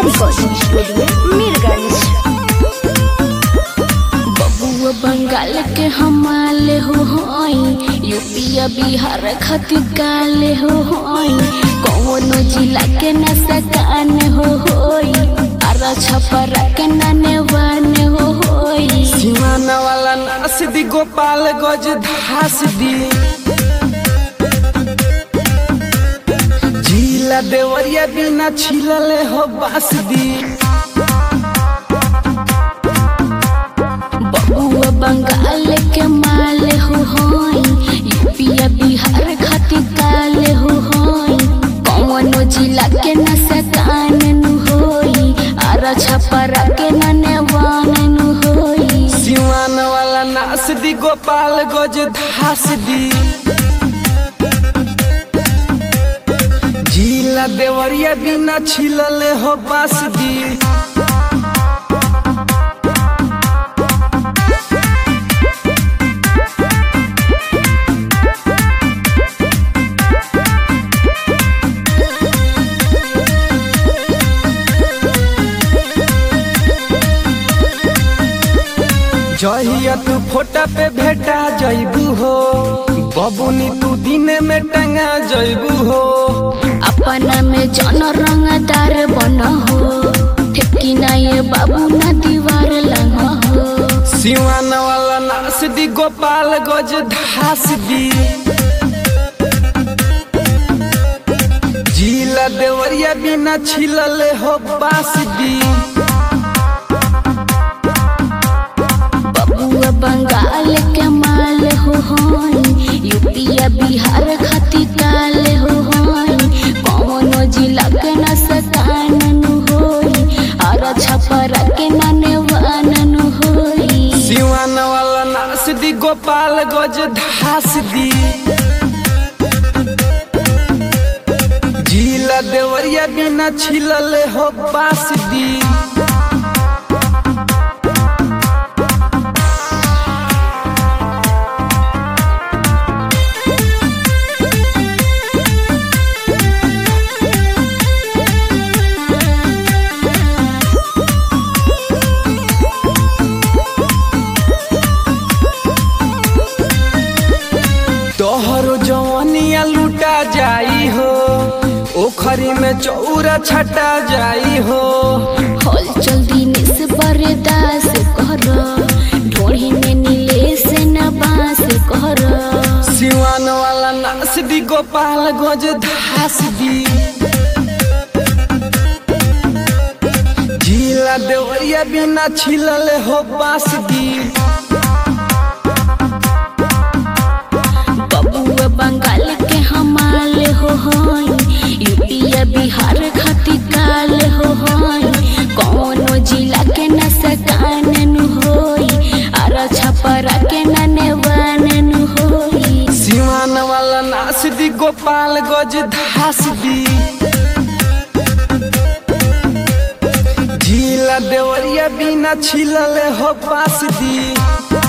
recording studio Mirganj बबुआ बंगाल के हमाले हो होई यूपी बिहार खातिर काले हो होई कौनो जिला के न सकान हो होई आरा छपरा के नने वाने हो होई सीमाना वाला नास दी गोपाल गज धास दी झीला देवरिया बिना छिलले हो बास दी बबुआ बंगाल के माले हो होई यूपी बिहार खातिर काले हो होई कौनो जिला के न सकान नु होई आरा छपरा के नने वाने नु होई सीमान वाला नास दी गोपाल गज धास दी झीला देवरिया बिना छिलले हो बास दी जहिया तू फोटा पे भेटा जइबू हो बबुनी तू दिने में टंगा जइबू हो अपना में जन रंगदार बन हो ठेकी ना ये बाबू ना दीवार लंग हो सिवान वाला नास दी गोपाल गज धास दी झीला देवरिया बिना छिलले हो बास दी बबुआ बंगाल के माल हो होई यूपी बिहार खातिर काल हो होई कौनो जिला के न सकान नु होई और छपरा के नने वान नु होई सिवान वाला नास दी गोपाल गज धास दी झीला देवरिया बिना छिलले हो बास दी तोहरो जवानिया लूटा जाई हो ओखरी में चौरा छटा जाई हो हल चल दिनेश बरदास कर ढोढ़ी में नीले से न बास कर सिवान वाला नास दी गोपाल गज धास दी झीला देवरिया बिना छिलले हो बास दी बबुआ बंगाल के हमाल हो होई यूपी बिहार खातिर काल हो होई कौनो जिला के न सकान नु होई आर छपरा के नने वान नु होई सिवान वाला नास दी गोपाल गज धास दी झीला देवरिया बिना छिलले हो बास दी